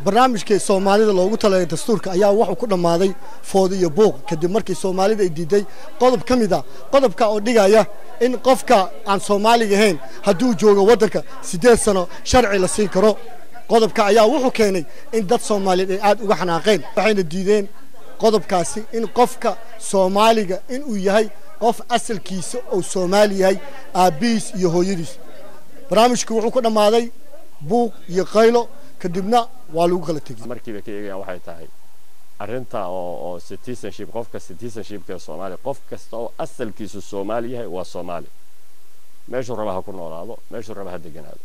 barnaamijkii soomaalida loogu talagalay dastuurka ayaa wuxuu ku dhammaaday food iyo buuq kadib markii soomaalida ay diiday qodob ka mid a qodobka oo dhigaya in qofka aan soomaaliga ahayn hadduu joogo waddanka siddeed sano sharci la siin karo qodobka ayaa wuxuu keenay in dad soomaaliyeed ay aad uga xanaaqeen waxayna diideen qodobkaasi in qofka soomaaliga inuu yahay qof asalkiisa uu soomaali yahay aabbihiis iyo hooyadiis barnaamijku wuxuu ku dhammaaday buuq iyo qaylo kadibna waa lagu kala tegey markiiba ka eegayaan waxay tahay arrinta oo oo citizenship qofka citizenshipka ee soomaaliya qof kasta oo asalkiisu soomaali yahay waa soomaali meeshuu raba ha ku noolaado meeshuu raba ha deganaado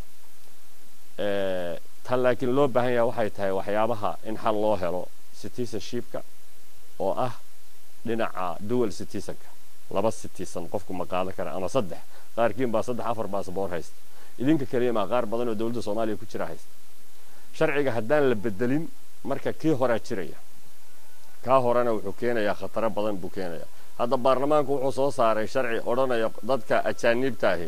tan laakiin loo baahan yahay waxay tahay waxyaabaha in xal loo helo citizenshipka oo ah dhinaca dual citizenka laba citizen qofku ma qaadan kara ama saddex qaarkiin baa saddex afar baasboor haysta idinka keliya maa qaar badan oo dowladda soomaaliya ku jira haysta sharciga haddaan la bedelin marka kii horaa jiraya kaa horena wuxuu keenayaa khataro badan buu keenayaa hadda baarlamaanku wuxuu soo saaray sharci odhanaya dadka ajaaniibtaahi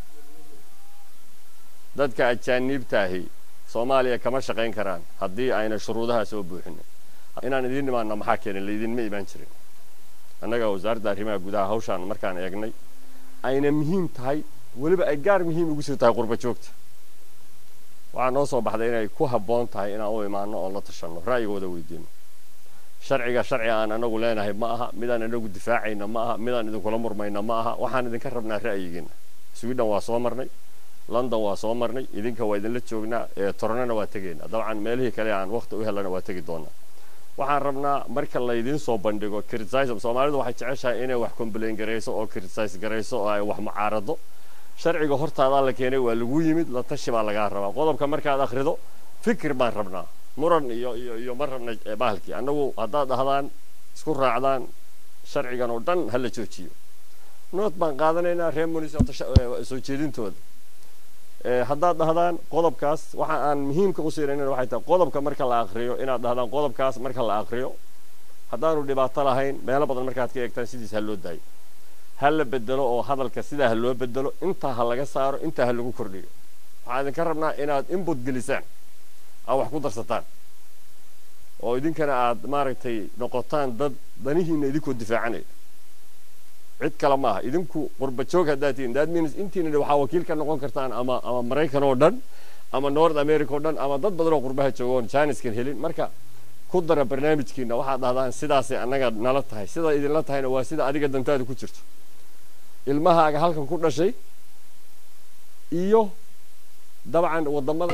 dadka ajaaniibtaahi soomaaliya kama shaqayn karaan haddii ayna shuruudaha soo buuxinin inaan idiin imaana maxaa keenay laydinma imaan jirin annaga wasaaradda arrimaha gudaha hawshaan markaan eegnay ayna muhiim tahay weliba ay gaar muhiim ugu sii tahay qurba joogta waxaa noo soo baxday inay ku habboon tahay inaan u imaano oo la tashanno ra'yigooda weydiino sharciga sharci aan anagu leenahay ma aha midaan anagu difaacayna ma aha midaan idinkula murmayna ma aha waxaan idinka rabnaa ra'yigiina sweden waa soo marnay london waa soo marnay idinka waa idinla joognaa toronana waa tegaynaa dabcan meelihii kale aan waqti u helana waa tegi doonaa waxaan rabnaa marka laydiin soo bandhigo criticism soomaalidu waxay jeceshahay inay wax complain garayso oo criticize garayso oo ay wax mucaarado sharciga hortaadaa la keenay waa lagu yimid la tashi baa lagaa rabaa qodobka markaad akhrido fikir baan rabnaa muran iyo iyo iyo ma rabna bahalkii annagu haddaad dhahdaan isku raacdaan sharcigan oo dhan ha la joojiyo nood baan qaadanaynaa reer munisoo soo jeedintooda haddaad dhahdaan qodobkaas waxa aan muhiimka u siinayna waxay tahay qodobka marka la akriyo inaad dhahdaan qodobkaas marka la akriyo haddaanu dhibaato lahayn meelo badan markaad ka eegtaan sidiis ha loo daayo ha la bedelo oo hadalka sidaa ha loo bedelo intaa ha laga saaro intaa ha lagu kordhiyo waxaan idinka rabnaa inaad input gelisaan aad wax ku darsataan oo idinkana aad maaragtay noqotaan dad danihiina idinkoo difaacanaya cid kale ma aha idinku qurba joog haddaad tihiin that means intiina waxaa wakiil ka noqon kartaan ama ama maraykan oo dhan ama north america oo dhan ama dad badan oo qurbaha jooga oon jaaniskan helin marka ku dara barnaamijkiina waxaad dhahdaan sidaasay annaga nala tahay sida idinla tahayna waa sida adiga dantaada ku jirto ilmahaaga halkan ku dhashay iyo dabcan wadamada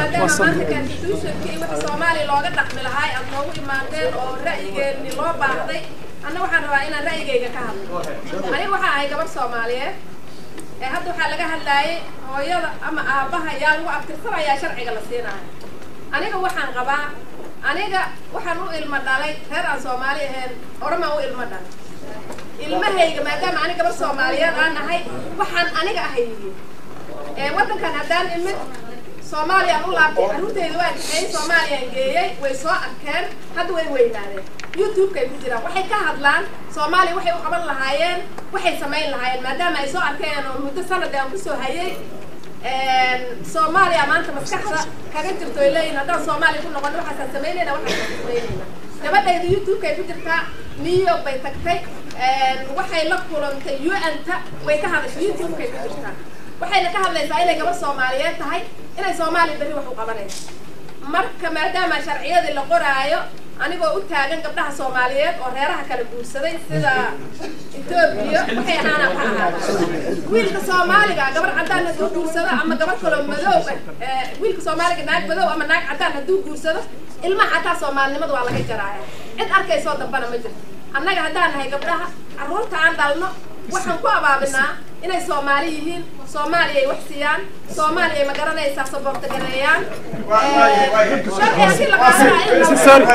soomaaliya looga dhaqmi lahaa aad noogu imaadeen oo ra'yigeeni loo baahday anna waxaan rabaa inaan ra'yigayga ka hadlo aniga waxaa ahay gabar soomaaliyeed ee hadda waxaa laga hadlaayay hooyada ama aabbaha yaa lagu abtirsanayaa sharciga la siinayo aniga waxaan qabaa aniga waxaan u ilmo dhalay reer aan soomaali ahayn oramaan u ilmo dhalay ilmahayga maadaama aniga gabar soomaaliyeed aan ahay waxaan aniga ahay ee waddankan haddaan imid soomaaliyaan u laabtay carruurtayda waa kaxeeyey soomaaliyaan geeyey way soo arkeen hadda way weynaadeen youtube-kay ku jiraan waxay ka hadlaan soomaaliya waxay u qaban lahaayeen waxay samayn lahaayeen maadaama ay soo arkeen oo muddo sanad aan kusoo hayay soomaaliya maanta maskaxda kaga jirto ay leeyihin haddaan soomaaliya ku noqon waxaasaan samaynayna waxaasaan samaynayna gabadhayda youtube-kay ku jirtaa new york bay tagtay waxay la kulantay un-ta way ka hadashay youtube-kay ku jirtaa waxayna ka hadlaysaa inay gabar soomaaliyeed tahay inay soomaaliya berri wax u qabanayso marka maadaama sharciyadii la qoraayo anigoo u taagan gabdhaha soomaaliyeed oo reeraha kala guursaday sida etoobiya waxay ahaanaan ka ahaada wiilka soomaaliga gabar caddaan hadduu guursado ama gabar kaloo madow ah wiilka soomaaliga naag madow ama naag caddaan hadduu guursado ilmaha xataa soomaalinimada waa laga jaraaya cid arkaysoo dambana ma jirto annaga haddaan nahay gabdhaha carruurta aan dhalno waxaan ku abaabinaa inay soomaali yihiin soomaaliya ay wax siiyaan soomaaliya ay magaranaysaa saboorta gareeyaan sharciga si la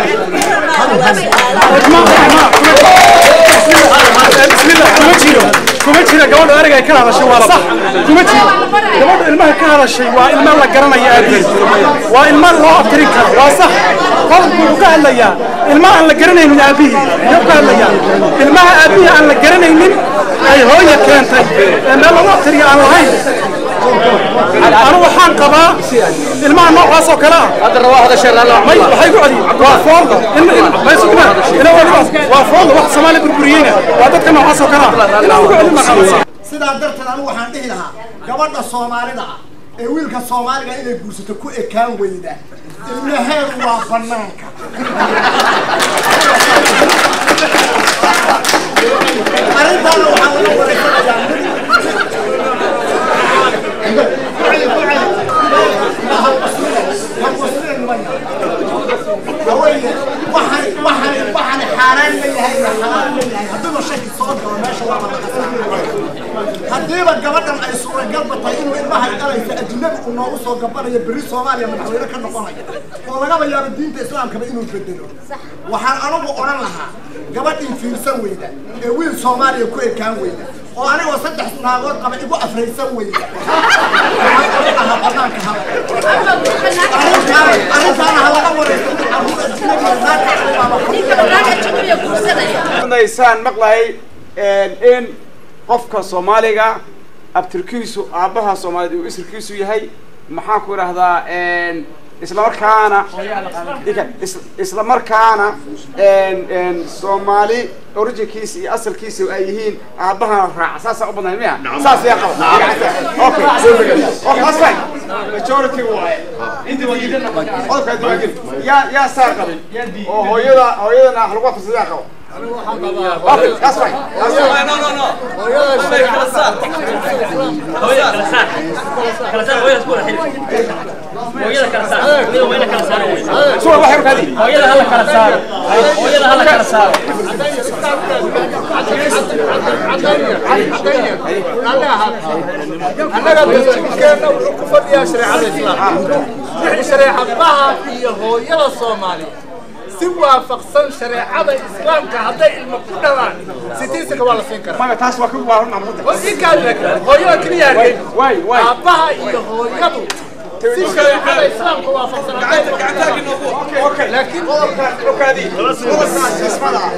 kuma jira gabadha ereyga ay ka hadashay waa sax kuma jiro gabadha ilmaha ka hadashay waa ilma la garanaya aabihiis waa ilma loo abtirin karo waa sax qodobku wuxuu ka hadlayaa ilma aan la garanaynin aabihii muxuu ka hadlayaa ilmaha aabihii aan la garanaynin ay hooya keentay ee meel lagu abtiriya aan lahayn anu waxaan qabaa ilmaha noocaas oo kale ah may waxay ku celi waa foolda may sugna ina waa foolda wax soomaaliya burburiyeyna waa dadka noocaas oo kale ah inaan ku celin marxabasa sidaa darteed anigu waxaan dhihi lahaa gabadha soomaalida ah ee wiilka soomaaliga inay guursato ku ekaan weyda ilmaheedu waa banaanka arrintaana waxaa laga wareysanayaa haweenye waxaan waxaan waxaan xaaraan leeyahay iyo xalaal leeyahay haddiiba shaki soo galo meesha waa laga saara haddiiba gabadhan ay suuragalba tahay inuu ilmaha dhalaysa ajnabi uu noogu soo gabanayo berri soomaaliya madaxweyne ka noqonaya oo lagaba yaabo diinta islaamkaba inuu bedelo waxaan anigu odhan lahaa gabadhii fiirsan weyda ee wiil soomaaliya ku ekaan weyda oo anigoo saddex naagood qaba igu afraysan weyda waxaan odhan lahaa banaanka haba arrintaana arrintaana ha laga wareysto carruur ajnabiga naagta naysaan maqlahay in qofka soomaaliga abtirkiisu aabbaha soomaaliyed uu isirkiisu yahay maxaan ku idhahdaa islamarkaana is- islamarkaana soomaali originkiisa iyo asalkiisa ay yihiin aabbahana raaca saasaa u badnayd miya saas yaa qaba okay okay that's fine majority waaye qodobkaa diiwaangeli yaa yaa saa qabin oo hooyada hooyadana wax lagu afirsadaa yaa qaba Okay, that's fine. That's fine. Sura waxay markaadi. annaga dastuurkeenna wuxuu ku fadhiyaa shareecada islaamka wixii shareecadaha iyo hooyada soomaaliya si waafaqsan shareecada islaamka hadday ilmo ku dhalaan sitiisaka waa la siin karaa Maya taas waa ku baahan macluumaadka. oo in kaa laakiin hooyada keliya arkay Waay, waay. aabbaha iyo hooyadu si shareecada islaamka waafaqsan hadday Okay. laakiin Okaadi. Qodobkaas ismada ah.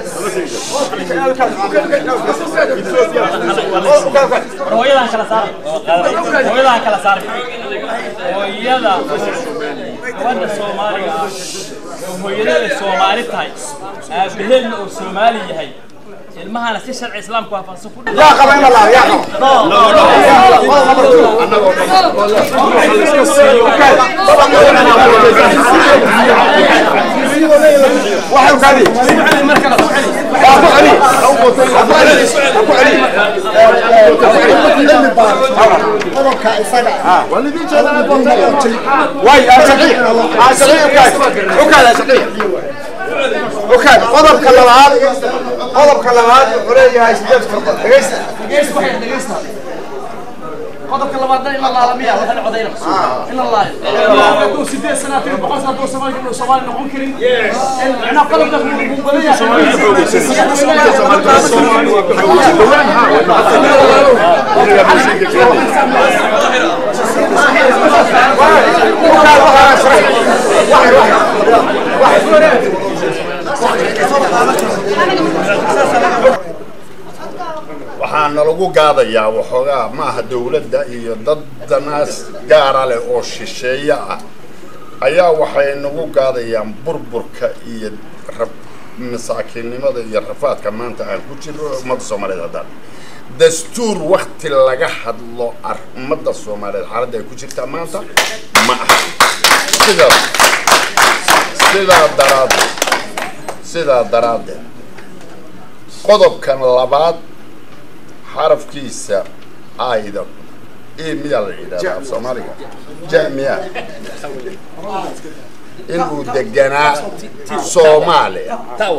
hooyadan kala saar hooyadan kala saar hooyada gabadha soomaaliga ah oo hooyadeeda soomaali tahay aabaheedna uu soomaali yahay ilmahana si sharci islaamku waafaqsan ku yaa qaba in la laabo yaa qaba waxay ukaadi waa ku celi waa ku celi waa ku celi qodobka isaga ah واي أشقية أشقية وكاد وكاد أشقية وكاد قضب كلمات قضب كلمات وليه هاي سجل تفضل دقيست qodobka labaadna in la laalamiya waxa la codayna in la laalayo hadduu sideed sanaatiin boqol sana hadduu soomaali inuu soomaali noqon karin macnaa qodobkaas wuu badan وكاد وكاد أشقية واحد واحد waxaa nalagu gaadayaa waxoogaa maaha dowladda iyo dad danaas gaara leh oo shisheeye ah ayaa waxay nagu gaadayaan burburka iyo rab- masaakiinnimada iyo rafaadka maanta aan ku jirno ummadda soomaaliyeed haddaan dastuur wakti laga hadlo ar- ummadda soomaaliyeed xaaladda ay ku jirtaa maanta ma aha sidaas sidaa daraaddeed sidaa daraaddeed qodobkan labaad xarafkiisa ayda e miyaa la yidhahdaa af soomaaliga ja miyaa inuu deganaa soomaaliya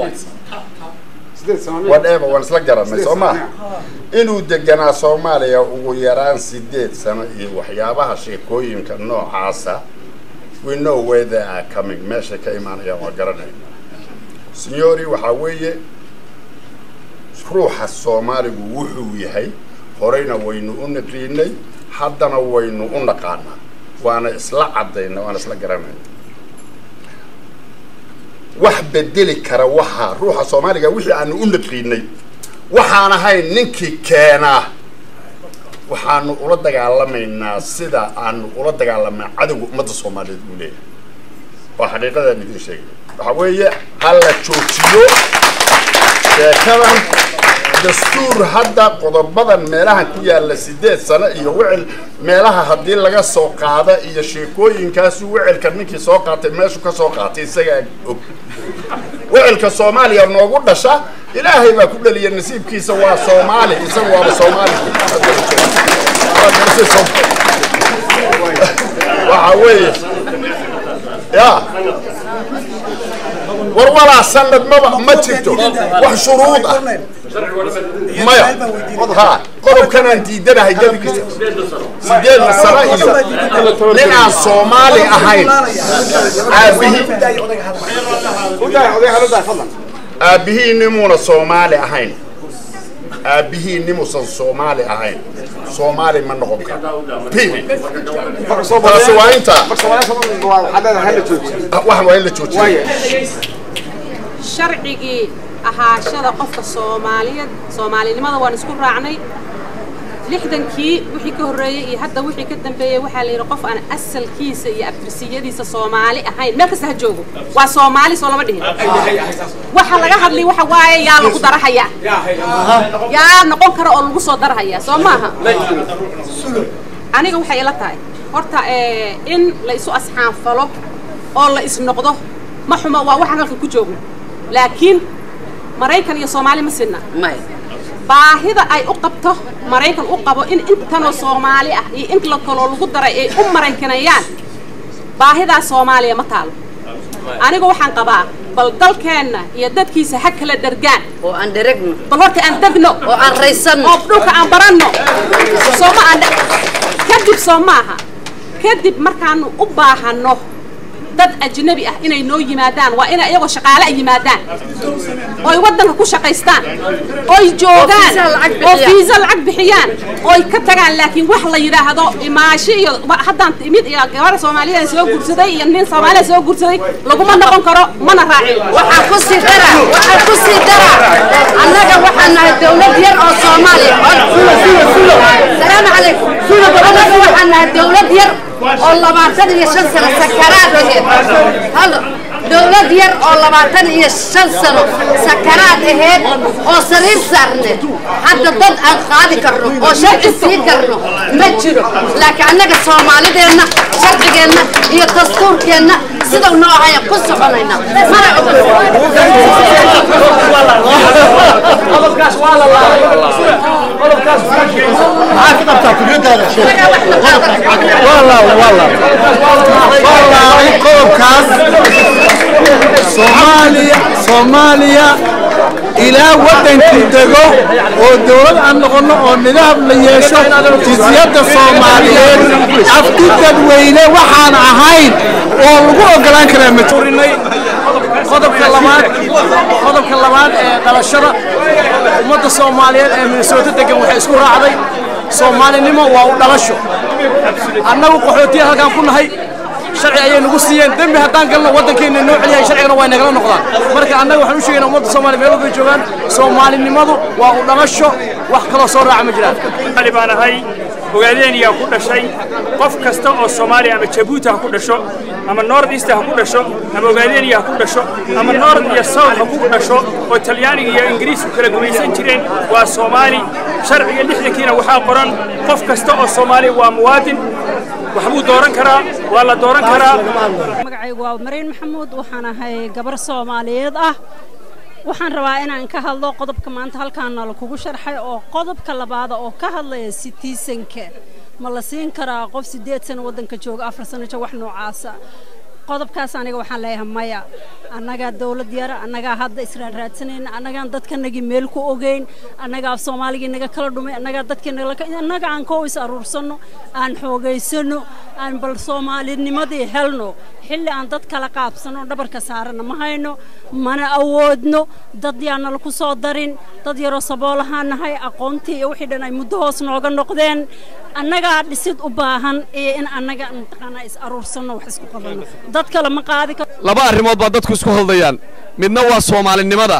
whatever waan isla garanay soo maha inuu deganaa soomaaliya ugu yaraan sideed sano iyo waxyaabaha sheekooyinka noocaasa we know where they are coming meeshay ka imaanayaan waa garanayna signori waxaa weeye ruuxa soomaaligu wuxuu yahay horeyna waynu u naqiinay haddana waynu u naqaanaa waana isla caddayna waana isla garanayna wax bedeli kara waxaa ruuxa soomaaliga wixii aanu u naqiinay waxaan ahayn ninkii keenaa waxaanu ula dagaalamaynaa sida aanu ula dagaalamnaa cadowga ummadda soomaaliyeed uu leeyahay waa xaqiiqadaan idin sheegay waxa weeye ha la joojiyo sheekadan dastuur hadda qodobadan meelahan ku yaalla sideed sano iyo wicil meelaha haddii laga soo qaada iyo sheekooyinkaasu wicilka ninkii soo qaatay meeshu ka soo qaatay isagaa og wicilka soomaaliya noogu dhasha ilaahay baa ku dhaliya nasiibkiisa waa soomaali isaga waaba soomaali waxa weeye ya war walaa sanad maba ma jirto wax shuruud ah maya ha qodobkanaan diidanahay gebigiisa sideedna sano iyo nin aan soomaali ahayn aabihii aabbihii nimuuna soomaali ahayn aabbihii nimuusan soomaali ahayn soomaali ma noqon karo taasi waa intaa wax waa in la joojiya sharcigii ahaashada qofka soomaaliyeed soomaalinimada waan isku raacnay lixdankii wixii ka horreeyey iyo hadda wixii ka dambeeyey waxaa la yidhi qof aan asalkiisa iyo abtirsiyadiisa soomaali ahayn meel kasta ha joogo waa soomaali soo lama dhihin waxa laga hadlay waxa waaye yaa lagu darahayaa yaa noqon kara oo lagu soo darahayaa soo maaha aniga waxay ila tahay horta in la isu asxaanfalo oo la isnoqdo ma xumo waa waxaan halka ku joogno laakiin maraykan iyo soomaali ma sinna baahida ay u qabto maraykan u qabo in intanoo soomaali ah iyo in la kaloo lagu daray ay u maraykanayaan baahidaas soomaaliya ma taalo anigu waxaan qabaa bal dalkeenna iyo dadkiisa ha kala dhergaan oo aan dheregno bal horta aan degno oo aan raysanno oo dhulka aan baranno sooma aan kadib soo maaha kadib markaanu u baahanno dad ajnabi ah inay noo yimaadaan waa inay iyagoo shaqaale ay yimaadaan ooy waddanka ku shaqaystaan ooy joogaan oo fiisa lacag bixiyaan ooy ka tagaan laakiin wax la yidhaahdo imaashi iyo haddaan imid iyo gabar soomaaliyeed soo guursaday iyo nin soomaaliya soo guursaday laguma noqon karo mana raacin waxaan ku sii dara waxaan ku sii dara annaga waxaan nahay dawlad yar oo soomaaliya salaamu calaykum annaga waxaan nahay dawlad yar oo labaatan iyo shan sano sakaraad aheed hal dawlad yar oo labaatan iyo shan sano sakaraad aheed oo sariir saarneed hadda dad aan qaadi karno oo sharci sii karno ma jiro laakiin annaga soomaalideenna sharcigeenna iyo dastuurkeenna sida noo ahaya ku soconayna mana maxaa ka qabtaa fikradaada wallaahi qodobkaas soomaaliya soomaaliya ilaa waddankii dego oo dowlad aan noqonno oo nidaam la yeesho jinsiyadda soomaaliyeed afti dadweyne waxaan ahayn oo lagu ogolaan karaa ma jirinay qodobka labaad qodobka labaad ee dhalashada ummadda soomaaliyeed ee minnesota degan waxay isku raacday soomaalinimo waa u dhalasho annagu qaxootiya halkaan ku nahay sharci ayay nagu siiyeen dembi haddaan galno waddankeena noo celiyahay sharcigana waa nagala noqdaan marka annaga waxaan u sheegaynaa ummadda soomaaliya meel walbay joogaan soomaalinimadu waa u dhalasho wax kaloo soo raaca ma jiraan ali baan ahay ogaadeenyaa ku dhashay qof kasta oo soomaaliya ama jabuuti ha ku dhasho ama north east ha ku dhasho ama ogaadeenaya ha ku dhasho ama north iyo south ha ku dhasho oo talyaaniga iyo ingiriisku kala gumaysan jireen waa soomaali sharciga lixdankiina waxaa qoran qof kasta oo soomaaliya waa muwaadin waxbuu dooran karaa waa la dooran karaa magacaygu waa mariin maxamuud waxaan ahay gabar soomaaliyeed ah waxaan rabaa inaan ka hadlo qodobka maanta halkaana lakugu sharxay oo qodobka labaada oo ka hadlaya sitiisanka ma la siin karaa qof siddeed sano waddanka jooga afar sano jooga wax noocaasa qodobkaas aniga waxaan leeyahay maya annagaa dawlad yara annagaa hadda israan raadsanayna annagaan dadkanagii meel ku ogeyn annagaa soomaaligii naga kala dhumay annagaa dadkii annaga aan koo is aruursanno aan xoogaysano aan bal soomaalinimadii helno xilli aan dad kala qaabsano dhabarka saarana ma hayno mana awoodno dad yaana laku soo darin dad yaroo saboolahaan nahay aqoontii iyo wixii dhan ay muddo hoos nooga noqdeen annagaa dhisid u baahan iyo in annaga mataqaanaa is aruursanno wax isku qabanno dad kale ma qaadi karo laba arrimood baa dadku isku haldayaan midna waa soomaalinimada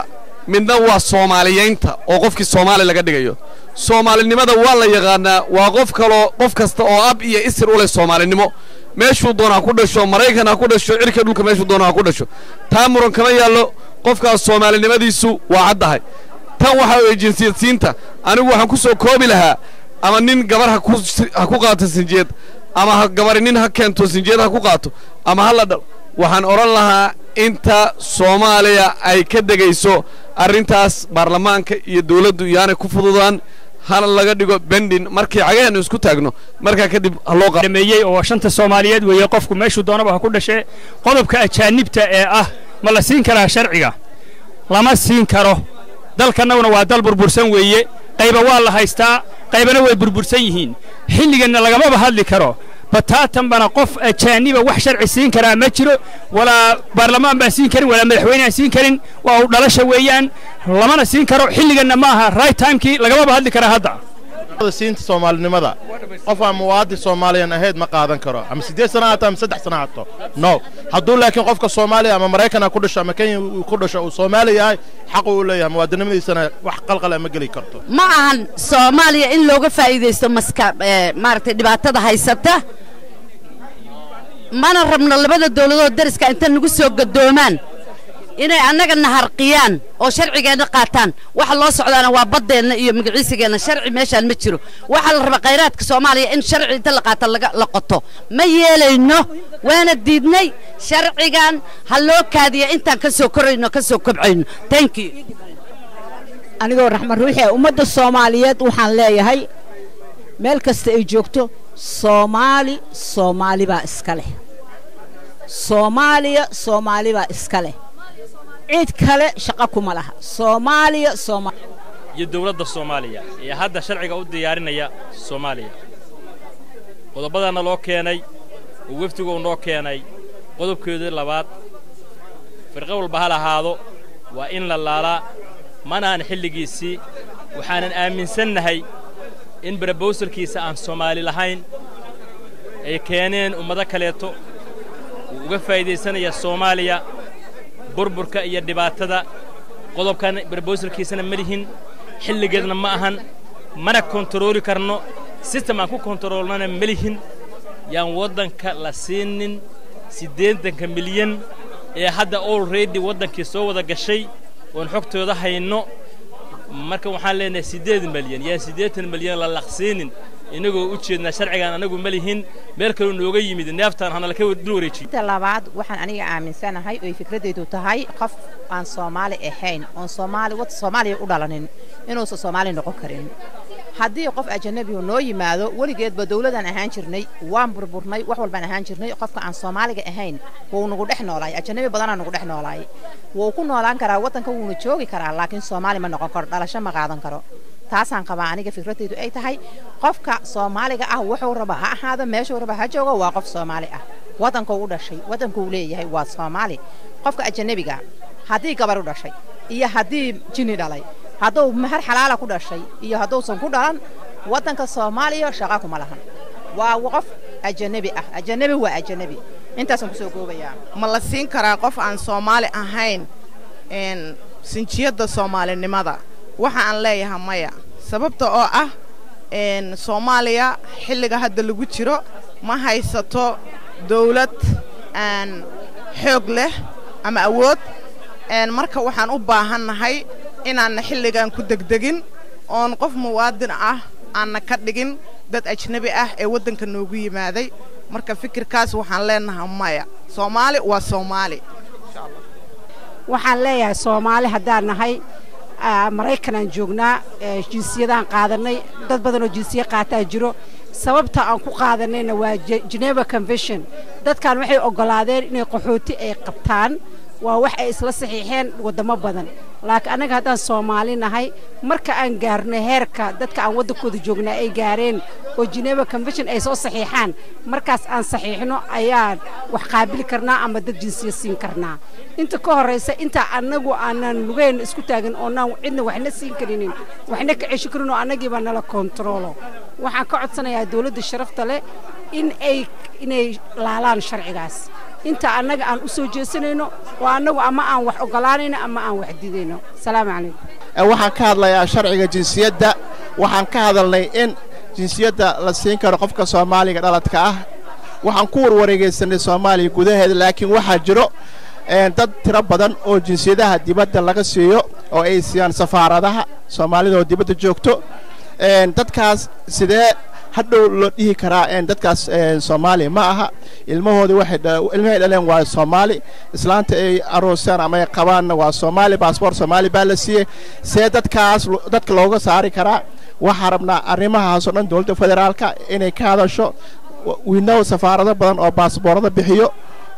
midna waa soomaaliyeynta oo qofkii soomaali laga dhigayo soomaalinimada waa la yaqaanaa waa qof kaloo qof kasta oo ab iyo isir u leh soomaalinimo meeshuu doona ha ku dhasho maraykan ha ku dhasho cirka dhulka meeshuu doona ha ku dhasho taa muran kama yaallo qofkaas soomaalinimadiisu waa caddahay tan waxa weeye jinsiyadsiinta anigu waxaan ku soo koobi lahaa ama nin gabar ha ku ha ku qaato sinjeed ama ha gabari nin ha keento sinjeed ha ku qaato ama ha la dhal waxaan odhan lahaa inta soomaaliya ay ka degayso arrintaas baarlamaanka iyo dawladdu iyaanay ku fududaan hana laga dhigo bendin markii cagaheenu isku taagno markaa kadib ha loo qa dhameeyey oo shanta soomaaliyeed weeye qofku meeshuu doonaba ha ku dhashee qodobka ajaanibta ee ah ma la siin karaa sharciga lama siin karo dalkannaguna waa dal burbursan weeye qayba waa la haystaa qaybana way burbursan yihiin xilliganna lagamaba hadli karo bataatanbana qof ajaaniba wax sharci siin karaa ma jiro walaa baarlamaan baan siin karin walaa madaxweyne aan siin karin waa u dhalasha weeyaan lamana siin karo xilliganna ma aha right timekii lagamaba hadli karaa hadda siinta soomaalinimada qof aan muwaadin soomaaliyan ahayd ma qaadan karo ama siddeed sana haato ama saddex sana haato no hadduu laakiin qofka soomaaliya ama maraykan ha ku dhasho ama kenya uu ku dhasho uu soomaali yahay xaq uu leeyahay muwaadinimadiisana wax qalqala ma geli karto ma ahan soomaaliya in looga faa'iidaysto maska ee, maaragtay dhibaatada haysata mana rabno labada dawladood dariska inta nagu soo gadoomaan inay annaga naharqiyaan oo sharcigeenna qaataan waxa loo socdaana waa baddeenna iyo magaciisigeenna sharci meeshaan ma jiro waxaa la rabaa khayraadka soomaaliya in sharci inta la qaata laga la qoto ma yeelayno waana diidnay sharcigan ha loo kaadiya intaan ka soo korayno ka soo kobcayno thank you anigoo raxmad ruuxi ah ummadda soomaaliyeed waxaan leeyahay meel kasta ay joogto soomaali soomaali baa iska leh soomaaliya soomaali baa iska leh cid kale shaqo kuma laha soomaaliya soomaali iyo dowladda soomaaliya ee hadda sharciga u diyaarinaya soomaaliya qodobadana loo keenay oo wefdigu uu noo keenay qodobkeedii labaad firqo walba ha lahaado waa in la laalaa manahan xilligiisii waxaanan aaminsannahay in barabowsalkiisa aan soomaali lahayn ay keeneen ummado kaleeto wuu uga faa'iidaysanaya soomaaliya burburka iyo dhibaatada qodobkan barabowsalkiisana ma lihin xilligeedna ma ahan mana kontarooli karno sistem aan ku kontaroolnana ma lihin yaan waddanka la siinin siddeetanka milyan ee hadda olredy waddankii soo wada gashay oon xogtooda hayno marka waxaan leenahay siddeed milyan yaan siddeetan milyan la laqsiinin inagoo u jeednaa sharcigan anagu ma lihin meel kaloo nooga yimid neeftaan hana laka dul wareejiy inta labaad waxaan aniga aaminsanahay oo ay fikradaydu tahay qof aan soomaali ahayn oon soomaali wad soomaaliya u dhalanin inuusan soomaali noqon karin haddii qof ajanabigu noo yimaado weligeedba dawladaan ahaan jirnay waan burburnay wax walbaan ahaan jirnay qofka aan soomaaliga ahayn wuu nagu dhex noolaay ajanabi badanaa nagu dhex noolaay wuu ku noolaan karaa waddanka wuuna joogi karaa laakiin soomaali ma noqon karo dhalasho ma qaadan karo taasaan qabaa aniga fikradaydu ay tahay qofka soomaaliga ah wuxuu raba ha ahaado meeshuu raba ha joogo waa qof soomaali ah waddankuu u dhashay waddankuu leeyahay waa soomaali qofka ajanabiga haddii gabar u dhashay iyo haddii jini dhalay hadduu mahar xalaala ku dhashay iyo hadduusan ku dhalan waddanka soomaaliya shaqa kuma lahan waa qof ajanabi ah ajanabi waa ajanabi intaasaan kusoo goobayaa ma la siin karaa qof aan soomaali ahayn sinjiyadda soomaalinimada waxa aan leeyahay maya sababta oo ah soomaaliya xilliga hadda lagu jiro ma haysato dawlad aan xoog leh ama awood marka waxaan u baahannahay inaanna xilligan ku degdegin oon qof muwaadin ah aanna ka dhigin dad ajnabi ah ee waddanka noogu yimaaday marka fikirkaas waxaan leenahay maya soomaali waa soomaali waxaan leeyahay soomaali haddaan nahay maraykanaan joognaa jinsiyadaan qaadanay dad badan oo jinsiya qaataa jiro sababta aan ku qaadanayna waa geneva convention dadkan waxay oggolaadeen inay qaxooti ay qabtaan waa wax ay isla saxiixeen waddamo badan laakiin annaga haddaan soomaali nahay marka aan gaarno heerka dadka aan waddankooda joognaa ay gaareen oo geneva convention ay soo saxiixaan markaas aan saxiixno ayaan wax qaabili karnaa ama dad jinsiya siin karnaa inta ka horraysa intaa annagu aanan lugeen isku taagin oonaan cidna waxna siin karinin waxna ka cesho karin oo annagiiba nala kontaroolo waxaan ka codsanayaa dawladda sharafta leh in ay inay laalaan sharcigaas inta annaga aan u soo jeesanayno oo annagu ama aan wax ogolaanayno ama aan wax didayno asalaamu calaykum waxaan ka hadlayaa sharciga jinsiyadda waxaan ka hadalnay in jinsiyadda la siin karo qofka soomaaliga dhaladka ah waxaan ku warwareegaysanay soomaaliya gudaheeda laakiin waxaa jiro dad tiro badan oo jinsiyadaha dibadda laga siiyo oo ay siiyaan safaaradaha soomaalida oo dibadda joogto dadkaas sidee hadhow loo dhihi karaa dadkaas soomaaliya ma aha ilmahoodii ilmahay dhaleen waa soomaali islaanta ay aroosaan ama ay qabaanna waa soomaali baasboor soomaali baa la siiyey see dadkaas dadka looga saari karaa waxaan rabnaa arrimahaasoo dhan dowladda federaalka inay ka hadasho wiinow safaarado badan oo baasboorada bixiyo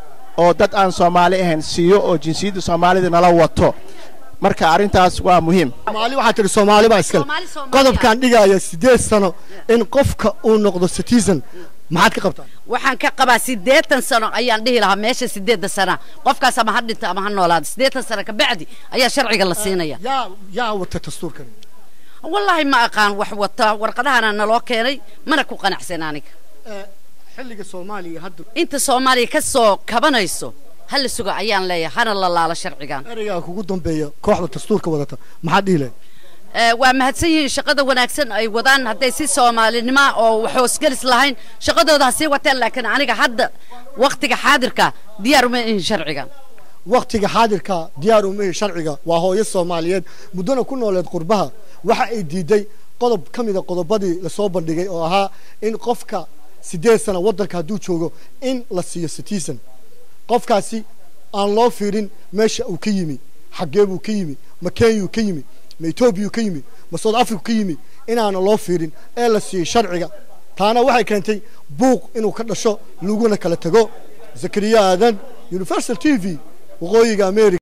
oo dad aan soomaali ahayn siiyo oo jinsiyadda soomaalida nala wato marka arrintaas waa muhiim soomaali waxaa tihi soomaali baa iskale qodobkan dhigaya siddeed sano in qofka uu noqdo citizen maxaad ka qabtaa waxaan ka qabaa siddeetan sano ayaan dhihi lahaa meesha siddeedda sana qofkaas ama ha dhinto ama ha noolaado siddeetan sano ka bacdi ayaa sharciga la siinaya yaa yaa wata dastuurkan wallaahi ma aqaan wax wata warqadahana naloo keenay mana ku qanacsan aniga xilliga soomaaliya hadda inta soomaaliya ka soo kabanayso ha la sugo ayaan leeyahay hana la laalo sharcigan ereygaa kugu dambeeya kooxda dastuurka wadata maxaad dhihi lahayd waa mahadsan yihiin shaqada wanaagsan ay wadaan hadday si soomaalinimo oo wax hoosgelis lahayn shaqadooda ha sii wateen laakiin aniga hadda waktiga xaadirka diyaar uma ihin sharcigan waktiga xaadirka diyaar uma ihin sharciga waa hooyo soomaaliyeed muddona ku nooleed qurbaha waxa ay diiday qodob ka mida qodobadii lasoo bandhigay oo ahaa in qofka siddeed sana waddanka hadduu joogo in la siiyo citizen qofkaasi aan loo fiirin meesha uu ka yimi xaggee buu ka yimi ma kenyuu ka yimi ma etoobiyuu ka yimi ma south africa ka yimi inaana loo fiirin ee la siiyey sharciga taana waxay keentay buuq inuu ka dhasho laguna kala tago zakariya aadan universal t v waqooyiga america